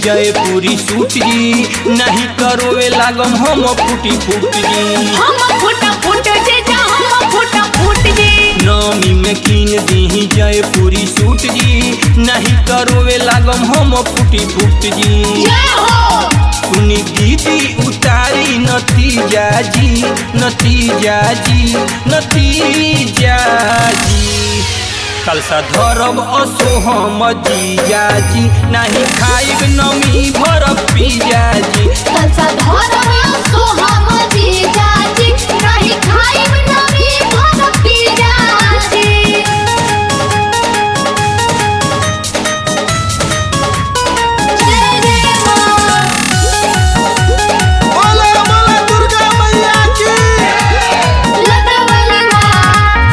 जयपुरी suit जी नहीं करोवे लागम हम फूटी फूट जी हम फुट फुट जे जा हम फुट फुट जे नमी में कीन दी जयपुरी सूट जी नहीं करोवे लागम हम फूटी फूट जी जय हो सुनी दीदी उतारी नतीजा जी नतीजा जी नतीजा जी कलसा धरब असो हम जीजा जी नहीं खाइब नमी भर पिजा जी कलसा धरम सो हम जी जाजी नहीं खाइब नमी भर पी जाजी जय जय मां बोले बोले दुर्गा मैया की लतावली मां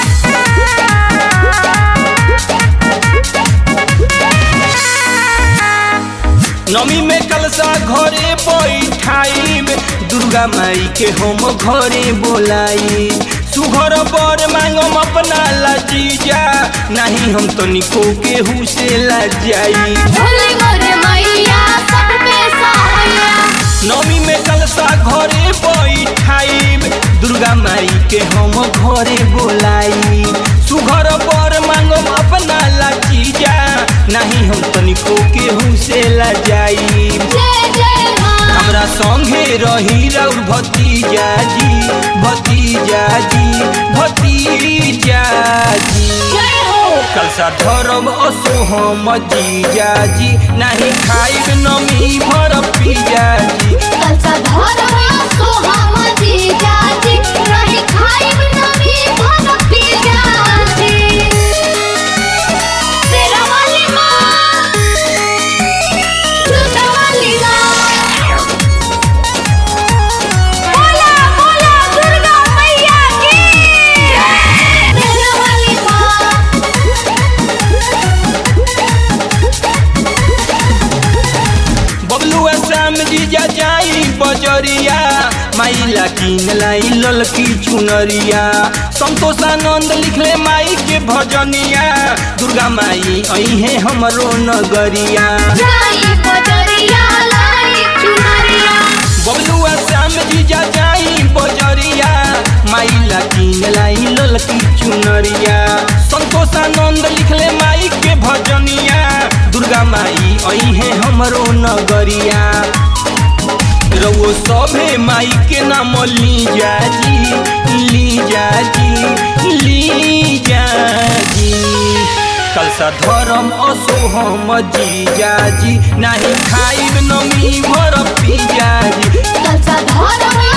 नमी में कलसा घरे बैठाइब दुर्गा माई के हम घरे बोलाई सुघर बर मांगम अपना लजीजा नहीं हम तनिको केहू से लजाई भोले मोरे मैया सब पे सहाया नमी में कलसा घरे बैठाइब दुर्गा माई के हम घरे बोलाई सुघर बर मांगम अपना लजीजा नहीं हम तनिको केहू से लजाई जय जय मां हमरा संगे रही रउर भतीजा जी भतीजा जी भतीजा जी जय हो कलसा धरब असो हम जीजा जी नहीं खाइब नमी भर पिजा जी कलसा धरम सो हम जी जाजी नहीं खाइब नमी भर पी जाजी तेरा वाली मां दूसरा वाली मां बोला बोला दुर्गा मैया की तेरा वाली मां बबलू श्याम जीजा जाई बजरिया माइला किन लाई ललकी चुनरिया संतोषानंद लिखले माई के भजनिया दुर्गा माई अहे हमरो नगरिया जाई बजरिया लाई चुनरिया बबलुआ श्याम जीजा जाई बजरिया माइला किन लाई ललकी चुनरिया संतोषानंद लिखले माई के भजनिया दुर्गा माई अहे हमरो नगरिया रउओ सभे माई के नाम ली जाजी ली जाजी ली जाजी कलसा धरम असो हम जीजाजी नहीं खाइब नमी भर पिजाजी कलसा धरम